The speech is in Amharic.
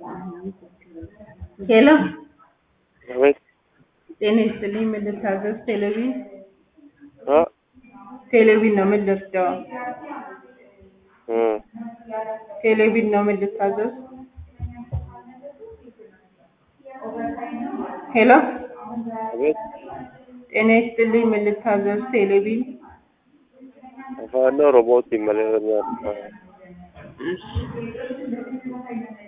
ሄሎ አቤት ጤና ይስጥልኝ። ምን ልታዘዝ? ቴሌቪዥን አ ቴሌቪዥን ነው። ምን ልርዳው? እ ቴሌቪዥን ነው። ምን ልታዘዝ? ሄሎ አቤት ጤና ይስጥልኝ። ምን ልታዘዝ? ቴሌቪዥን afaan oromooti malee እሺ